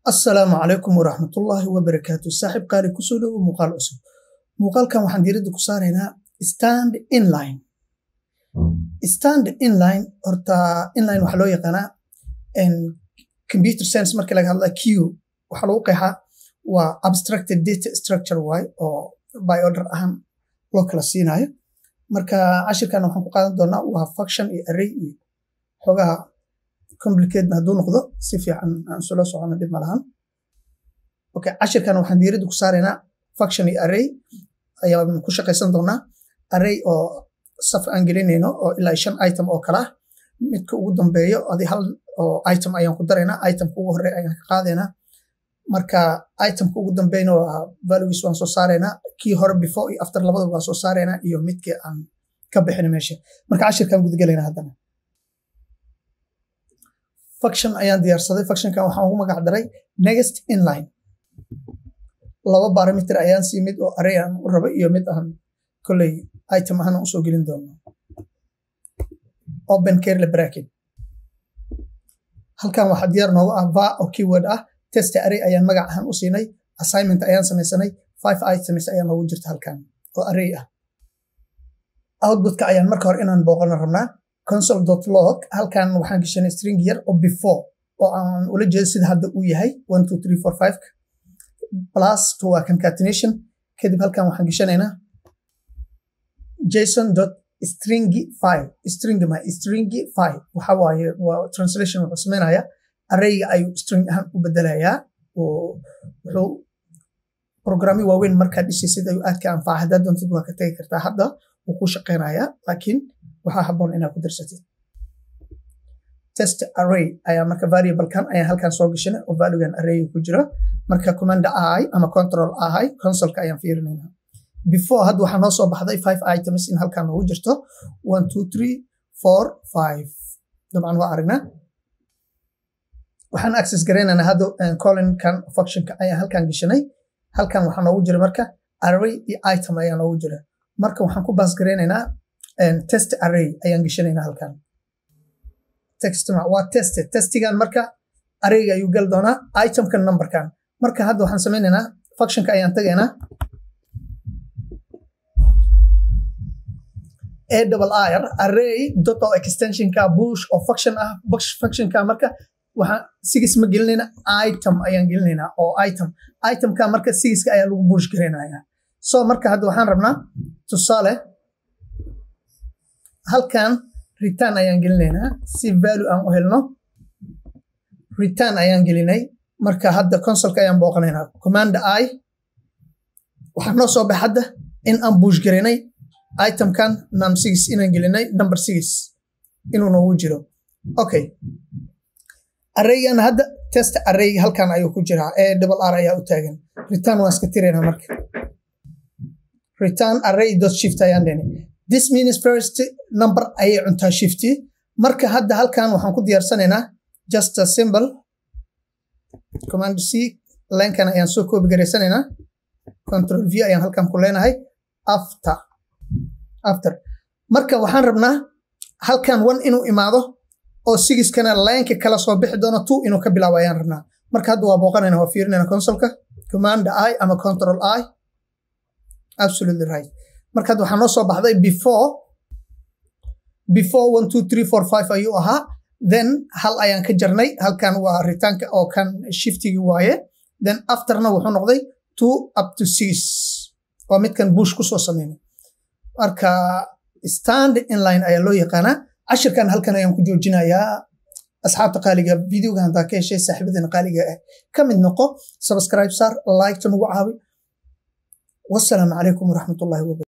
asalaamu calaykum waraxmatullaahi wabarakaatu saaxiib qaali kusoo dhowo muuqaal cusub muuqaalkan waxaan diiradda ku saaraynaa stand inline stand inline horta inline waxaa loo yaqaanaa computer science markii laga hadla q waxaa lagu qeexaa waa abstracted data structure waay oo by order ahaan loo kala siinaayo marka cashirkan waxaan ku qaadan doonaa waa function iyo array iyo xoogaha complicatena hadduu noqdo si fiican aan isula socono dhib malahan okay cashirkan waxaan diiradda ku saaraynaa function iyo array ayaan ku shaqaysan doonaa array oo saf aan gelinayno oo ilaa shan item oo kala ah midka ugu dambeeyo adi hal oo item ayaan ku daraynaa itemka ugu horey ayaan ka qaadaynaa marka itemka ugu dambeyna waa values waan soo saaraynaa kii hore before iyo after labadaba waan soo saaraynaa iyo midkii aan ka bixin meesha marka cashirkan gudgelaynaa haddana function ayaan diyaarsaday functionkan waxaan ugu magac daray next inline laba barometer ayaan sii mid oo array aan u rabo iyo mid aan kolley item ahaan usoo gelin doono open carely bracket halkan waxaa diyaar noogu ah va oo keyword ah test array ayaan magac ahaan u siinay assignment ayaan samaysanay five items ayaa noogu jirta halkan oo array ah outputka ayaan marka hore inaan booqana rabnaa console dot log halkan waxaan gashanay string yar oo before oo aan ula jeedo sida hadda uu yahay one two three four five plus to waa concatenation kadib halkan waxaan gashanaynaa jason dot stringy file string ma stringy file waxa waaye waa translation wuxuu sameynaya arrayga ayuu string ahaan u bedelayaa oo wuxuu programmi waaweyn markaad dhisaysid ayuu aad ka anfaca haddaad doontid waa ka tegi kartaa hadda wuu ku shaqeynayaa laakiin waxaa haboon inaad ku darsatid test array ayaa marka variablekan ayaa halkan soo gashanay oo valuegan array ku jiro marka command i ama control i consoleka ayaan fiirinayna before hadda waxaa noo soo baxday five items in halkan noogu jirto one two three four five dabcan waa aragnaa waxaan access garaynaynaa hadda colinkan functionka ayaa halkan gashanay halkan waxaa noogu jira marka array iyo item ayaa noogu jira marka waxaan ku baas garaynaynaa test array ayaan geshanaynaa halkan text waa test testigan marka arrayga ayuu gali doonaa itemkan numberkan marka hadda waxaan samaynaynaa functionka ayaan tagaynaa a double ir array dot oo extensionka bush oo function ah bush functionka marka waxaan sigis ma gelinayna item ayaan gelinaynaa oo item itemka marka sigiska ayaa lagu bush garaynayaa so marka hadda waxaan rabnaa tusaale halkan return ayaan gelinaynaa si value aan u helno return ayaan gelinay marka hadda consolka ayaan booqanaynaa command i waxaa noo soo bax hadda in aan buush garaynay itemkan num six inaan gelinay number six inuu noogu jiro okay arraygan hadda test array halkan ayuu ku jiraa ee double r ayaa u taagan return waan iska tiraynaa marka return array dot shift ayaan dhenay this means first number ayay cuntaa shifti marka hadda halkan waxaan ku diyaarsanaynaa just a symbol command c linkan ayaan soo koobi garaysanaynaa control v ayaan halkan ku leenahay after after marka waxaan rabnaa halkan one inuu imaado oo sigiskana lineka kala soo bixi doono two inuu ka bilaabo ayaan rabnaa marka hadda waa booqanayna waa fiirinayna consolka command i ama control i absolutely right marka hadda waxaa noo soo baxday before before one two three four five ayuu ahaa then hal ayaan ka jarnay halkan waa ritaanka oo kan shiftigi waaye then afterna wuxuu noqday two up to six waa midkan bush kusoo sameynay marka stand inline ayaa loo yaqaanaa cashirkan halkan ayaan ku joojinayaa asxaabta qaaliga videoga haddaa ka heshay saaxiibadana qaaliga ah ka mid noqo subscribe saar like ta nagu caawi wasalaamu calaykum waraxmatullahi wabarakatu